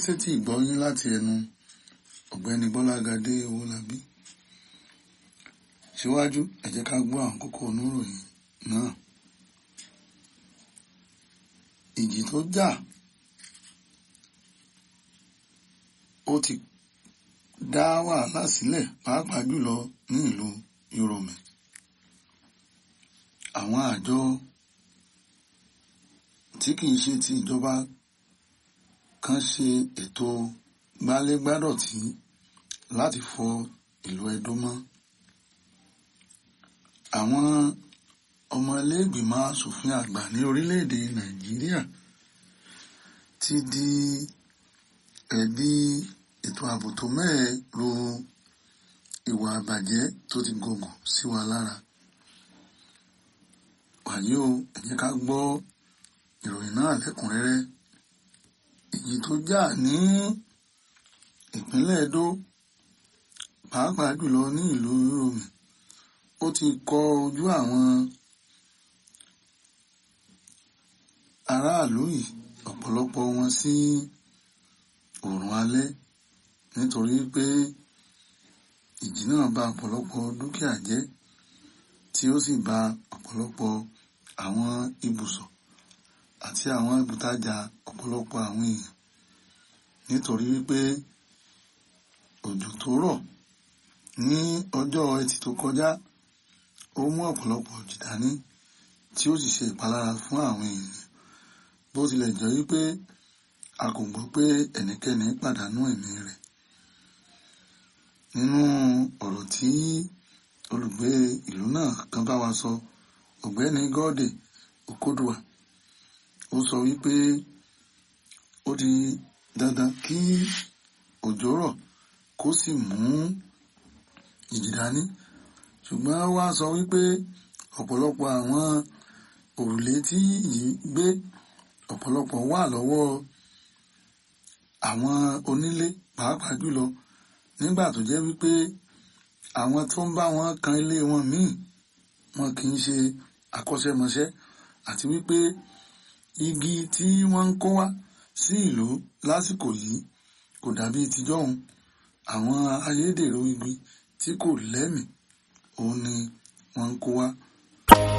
sétí ìgbọ́yín láti ẹnu ọ̀gbẹ́ni Bọ́lágadé Owólabí síwájú ẹ jẹ́ ká gbọ́ àwọn kókó oníròyìn náà ìjì tó jà ó ti dá wàhálà sílẹ̀ pàápàá jùlọ ní ìlú Yorùmẹ̀ àwọn àjọ tí kìí ṣe ti ìjọba kan ṣe ètò gbálégbádọ̀tí láti fọ ìlú Ẹdó mọ́ àwọn ọmọ iléègbìmọ̀ asòfin àgbà ní orílẹ̀-èdè Nàìjíríà ti di ẹ̀bi ètò ààbò tó mẹ́ẹ̀ ro ìwà àbàjẹ́ tó ti gògùn sí wa lára wàyí o ẹ jẹ́ ká gbọ́ ìròyìn náà lẹ́kùnrẹ́rẹ́ ìjì tó jà ní ìpínlẹ̀ Ẹdó pàápàá jùlọ ní ìlú Yorùmẹ̀ ó ti kọ ojú àwọn aráàlú yìí ọ̀pọ̀lọpọ̀ wọn sí oòrùn alẹ́ nítorí pé ìjì náà bà ọ̀pọ̀lọpọ̀ dúkìá jẹ́ tí ó sì bà ọ̀pọ̀lọpọ̀ àwọn ibùsọ̀ àti àwọn ibùtajà ọ̀pọ̀lọpọ̀ àwọn èèyàn nítorí wípé òjò tó rọ̀ ní ọjọ́ ẹtì tó kọjá ó mú ọ̀pọ̀lọpọ̀ òjì dání tí ó sì ṣe ìpalára fún àwọn èèyàn bó tilẹ̀ jẹ́ wípé a kò gbọ́ pé ẹnikẹ́ni pàdánù ẹ̀mí rẹ̀ nínú ọ̀rọ̀ tí olùgbé ìlú náà kan bá wa sọ ọ̀gbẹ́ni Gọ́ọ̀dè Òkódùà ó sọ wípé ó di dandan kí òjò rọ̀ kó sì mú ìjì dání ṣùgbọ́n wá sọ wípé ọ̀pọ̀lọpọ̀ àwọn òrùlé tí yìí gbé ọ̀pọ̀lọpọ̀ wà lọ́wọ́ àwọn onílé pàápàá jùlọ nígbà tó jẹ́ wípé àwọn tó ń bá wọn kan ilé wọn míì wọn kì í ṣe akọ́ṣẹ́mọṣẹ́ àti wípé igi tí wọ́n ń kó wá sí ìlú lásìkò yìí kò dàbí tijọ́hun àwọn ayédèrú igi tí kò lẹ́mìí òun ni wọ́n ń kó wá.